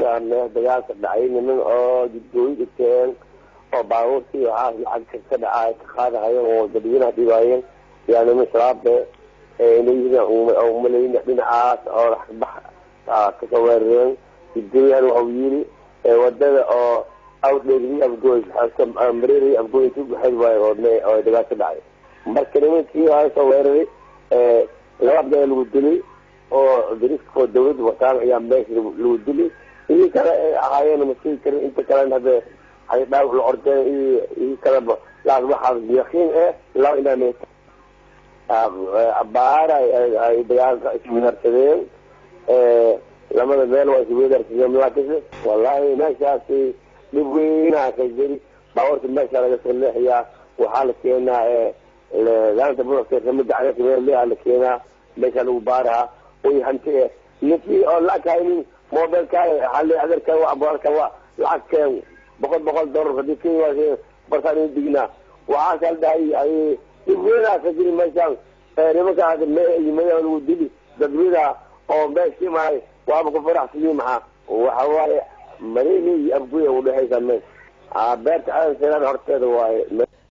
meesha meel dagaalka dhacay niman oo jidgooyi dhigteen oo baabuurtii waxaas lacag ka dhacay ka qaadahayeen oo dadweynaha dhibaayeen yaa niman shabaabe umalayn dhinacaas oo bax kasoo weerareen jidgooyahan waxau yiri wadada oo awdheegri afgooy mareeri afgooy intu baxayd waay oo dagaal ka dhacay marka nimankii waa soo weeraray laba abdaa lagu dilay oo dariskoo dawladda wataan ayaa meesha lagu dilay idii kale ay ahaayeen masii karin inta kalena hadde ay dhaawac la ordeen iyo idii kaleba laas waxaa yaqiin eh laba inaa abaar ay dagaalka iswedarsadeen lamada meel waa iswedarsadeen laakiinse wallahi meeshaasi dhib weynaa ka jiri baabuurta meesha laga soo leexiyaa waxaa la keenaa laanta buuxkeesamida caleeaa la keenaa meesha lagu baaraha way hanti e ninkii oo lacag haynin mobilkaaga hali adeerka abuarka waa lacag keen boqol boqol dollar hadii kenya barsaan dignaa waxaasa la dhahay ay dhib weynaa ka jiri meeshaan nimanka madaxa lagu dili dadweyna oo meeshii mahay waaba ku faraxsiyi maxaa waxa waaye marehi iyo afguya udhexaysa meesha beerta aadan seelaan horteeda waaye